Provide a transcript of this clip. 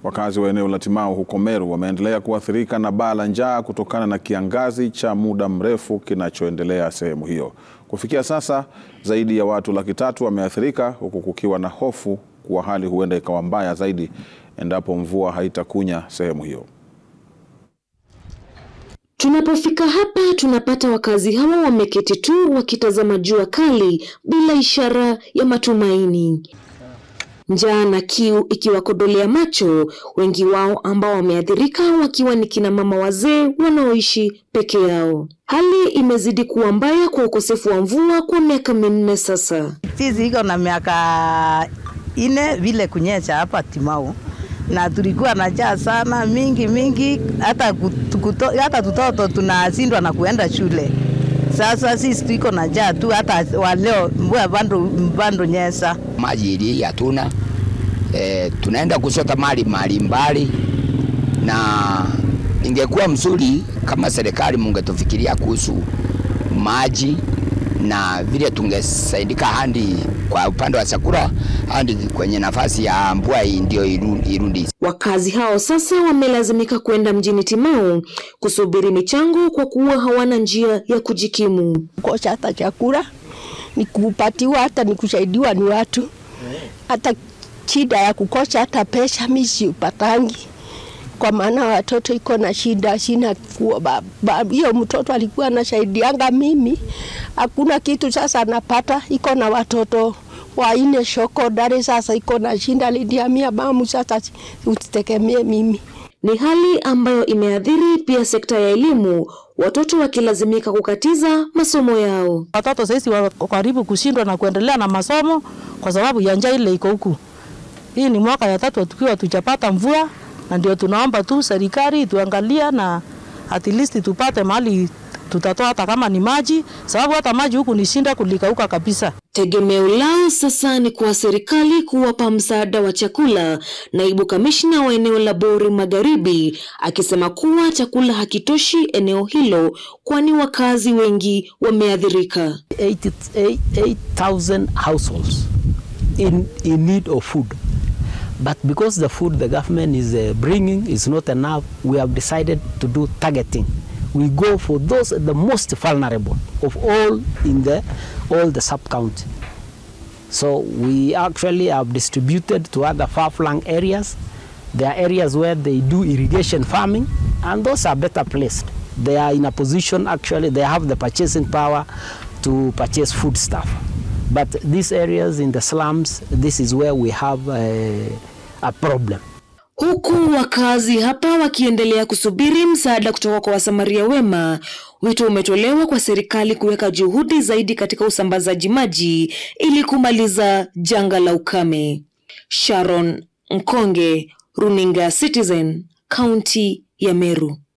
Wakazi wa eneo la Timau huko Meru wameendelea kuathirika na baa la njaa kutokana na kiangazi cha muda mrefu kinachoendelea sehemu hiyo. Kufikia sasa zaidi ya watu laki tatu wameathirika huku kukiwa na hofu kuwa hali huenda ikawa mbaya zaidi endapo mvua haitakunya sehemu hiyo. Tunapofika hapa tunapata wakazi hawa wameketi tu wakitazama jua kali bila ishara ya matumaini. Njaa na kiu ikiwakodolea macho, wengi wao ambao wameathirika wakiwa ni kina mama wazee wanaoishi peke yao. Hali imezidi kuwa mbaya kwa ukosefu wa mvua kwa miaka minne sasa. Sisi iko na miaka ine vile kunyesha hapa Timau na tulikuwa na njaa sana mingi mingi, hata kuto, hata tutoto tunashindwa na kuenda shule. Sasa sisi tuko na njaa tu, hata waleo mvua bando bando nyesa maji ili hatuna e, tunaenda kusota mali mali mbali, na ingekuwa mzuri kama serikali mungetufikiria kuhusu maji na vile tungesaidika handi kwa upande wa chakula hadi kwenye nafasi ya mvua ndio irundi. Wakazi hao sasa wamelazimika kwenda mjini Timau kusubiri michango kwa kuwa hawana njia ya kujikimu. Kukosa hata chakula ni kupatiwa, hata ni kusaidiwa ni watu, hata shida ya kukosa hata pesa mimi sipatangi kwa maana watoto iko na shida, sina hiyo. Mtoto alikuwa anasaidianga mimi, hakuna kitu sasa anapata, iko na watoto waine shokodari, sasa iko na shinda, lidiamia bamu, sasa usitegemee mimi. Ni hali ambayo imeathiri pia sekta ya elimu, watoto wakilazimika kukatiza masomo yao. Watoto sasa wako karibu kushindwa na kuendelea na masomo kwa sababu ya njaa ile iko huku. Hii ni mwaka ya tatu tukiwa tujapata mvua na ndio tunaomba tu serikali tuangalia na at least tupate mahali tutatoa hata kama ni maji, sababu hata maji huku ni shinda kulikauka kabisa. Tegemeo lao sasa ni kwa serikali kuwapa msaada wa chakula. Naibu kamishna wa eneo la Bori Magharibi akisema kuwa chakula hakitoshi eneo hilo, kwani wakazi wengi wameathirika. 8,000 households in, in need of food but because the food the government is uh, bringing is not enough we have decided to do targeting we go for those the most vulnerable of all in the all the sub county so we actually have distributed to other far flung areas there are areas where they do irrigation farming and those are better placed they are in a position actually they have the purchasing power to purchase food stuff but these areas in the slums this is where we have a, a problem Huku wakazi hapa wakiendelea kusubiri msaada kutoka kwa wasamaria wema, wito umetolewa kwa serikali kuweka juhudi zaidi katika usambazaji maji ili kumaliza janga la ukame. Sharon Mkonge, Runinga Citizen, kaunti ya Meru.